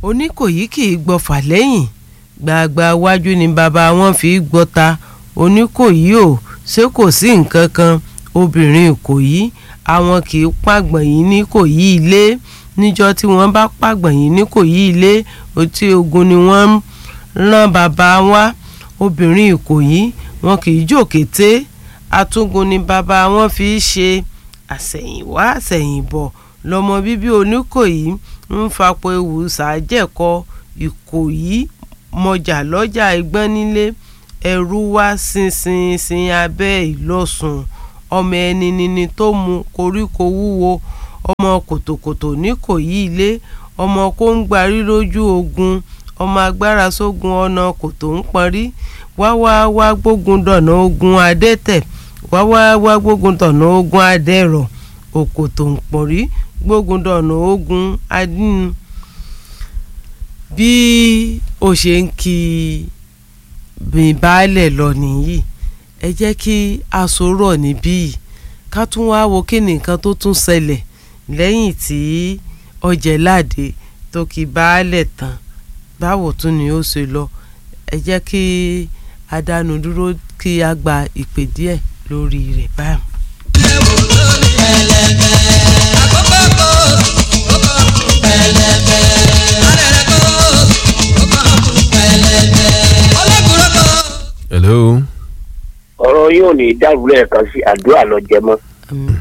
oníkòyí kì í gbọ́fà lẹ́yìn gbàgbà wájú ni bàbá wọn fi gbọ́ta oníkòyí ò ṣé kò sí nǹkan kan obìnrin ìkòyí àwọn kì í pàgbọ̀n yìí ní kòyí ilé níjọ́ tí wọ́n bá pàgbọ̀n yìí ní kòyí ilé otí ogun ni wọ́n ń rán bàbá wa obìnrin ìkòyí wọn kì í jòkété atúngun ni bàbá wọn fi ṣe àsẹ̀yìnwá àsẹ̀yìnbọ̀ lọ́mọ bíbí oníkòyí ń fapò ewu sàájẹ̀kọ ìkòyí mọjà lọ́jà ẹgbọ́n nílé ẹrú wá sinsinsin abẹ́ ìlọ́sùn ọmọ ẹni nini tó mu koríko wúwo ọmọ kòtòkòtò níkòyí ilé ọmọ kóńgbárí lójú ogun ọmọ agbára sógun ọ̀nà kòtò ń pọnrí wá wá wá gbógun dọ̀nà ogun adẹ́tẹ̀ wá wá wá gbógun dọ̀nà ogun adẹ́rọ̀ òkòtò ń pọnrí gbógun dọ̀nà ogun adínú bí ó ṣe ń kí bí baálẹ̀ lọ nìyí ẹ jẹ́ kí a sọ̀rọ̀ níbí yìí ká tún wá wo kí ni nǹkan tó tún ṣẹlẹ̀ lẹ́yìn tí Ọjẹ́ládé tó kí baálẹ̀ tán báwo tún ni ó ṣe lọ ẹ jẹ́ kí a dánu dúró kí a gba ìpè díẹ̀ lórí rẹ̀ báyìí. hello. ọ̀rọ̀ yóò ní dàrú lẹ́ẹ̀kan sí àdúrà lọ jẹ mọ́ Àmín.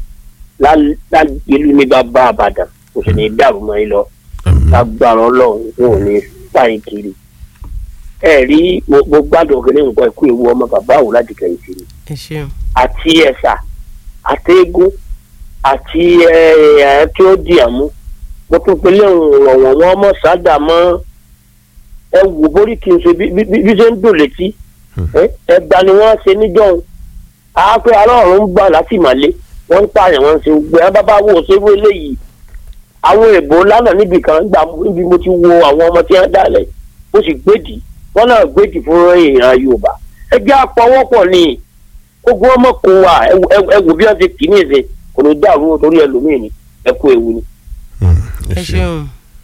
ìlú ní bàbá àbàdàn kò sì ní dàrú mọ́ yín lọ lágbára ọlọ́run wọn ò ní sáyìn kiri ẹ rí mo mo gbádùn òkèlè nǹkan ẹ̀kú ewu ọmọ bàbá àwò láti kẹ̀yìn sí ni ẹ ṣeun àti ẹ̀sà àti eégún àti ẹ ẹ tí ó di àmú mo tún pe léwu rọ̀wọ̀n wọn mọ̀ sádà mọ́ ẹ wò borí kí n ṣe bí bí bí ṣe ń dùn létí ẹ ẹgbà ni wọ́n ṣe níjọ́un àápẹ́ aláàrùn ń gbà láti màlé wọ́n ń pààyàn wọ́n ń ṣe gbé ẹ bábá wò ṣé wọ́n eléyìí àwọn èèbò lánàá níbi kan gbà níbi mo ti wo àwọn ọmọ tí wọ́n dálẹ̀ ó sì gbèdì wọ́n náà gbèdì fún èèyàn Yorùbá ẹ jẹ́ àpọ̀wọ́pọ̀ ni ogun ọmọ kò wà ẹ wò bí wọ́n ti kì í ní ìsìn kò ní dàrú torí ẹlòmíì ni ẹ kú ewu ni. ẹ ṣeun.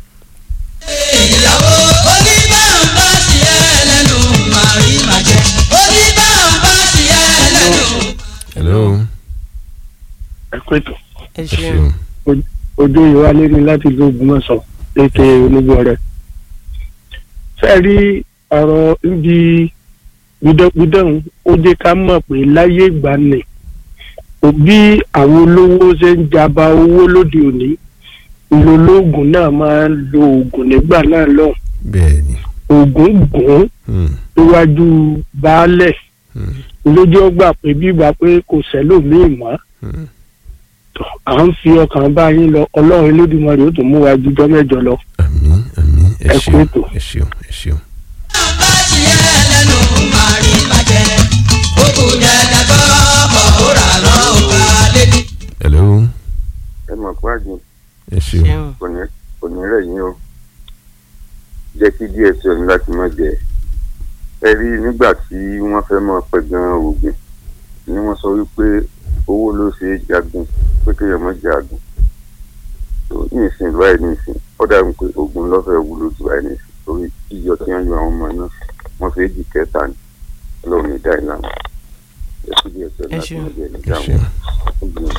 ìyàwó oníbàǹbà sí ẹ lẹ́nu màrí màjẹ́ oníbàǹbà sí ẹ lẹ́nu. hello. ẹ pé tó ẹ ẹ ṣeun. ṣeun. ojú ìwà lérí láti ìlú Ògbómọ̀ṣọ́ ètè onígbọrẹ fẹẹ rí ọ̀rọ̀ ibi gbídọgbídọhún ó jẹ́ ká mọ̀ pé láyé ìgbà ni òbí àwọn olówó ṣe ń jaba owó lóde òní ìlólóògùn náà máa ń lo oògùn nígbà náà lọ bẹ́ẹ̀ ni. oògùn gùn Hmm, níwájú baálẹ̀ hmm, lójú ọgbà pé bí ìgbà pé kò sẹ́lòmíì mọ́ hmm. tọ́ à ń fi ọkàn bá yín lọ ọlọ́run Elédùmarè ó tún mú wa jújọ́ mẹ́jọ lọ. àmín àmín ẹ Ẹ kú ṣeun ètò. ẹ ṣeun ẹ ṣeun. bàǹbà sí ẹ lẹ́nu màrí màjẹ́ òkú jẹ́jẹ́ tó kọ̀ ó rà lọ́ọ̀ká létí. hello. ẹ mọ̀ pé àjùn ẹ ṣeun. ṣeun. kò ní kò ní rẹ̀ yín o jẹ́ kí díẹ̀ sí ọ̀nà láti má jẹ ẹ rí nígbà tí wọ́n fẹ́ mọ̀ pẹ̀ gan oògùn ni wọ́n sọ wípé owó ló ṣe é jagun pé kéèyàn má jagun tó ní ìsìn báyìí ní ìsìn ó dàbí pé oògùn lọ́fẹ̀ẹ́ wúlò jù báyìí ní ìsìn torí yíyọ tí wọ́n yọ àwọn ọmọ náà wọ́n fẹ́ jì kẹta ni ọlọ́run ní dáìlámù ẹ kí díẹ̀ sí ọ̀nà Ẹ láti ṣeun. má jẹ ní ẹ ìdáhùn ṣeun. ó gbìyànjú.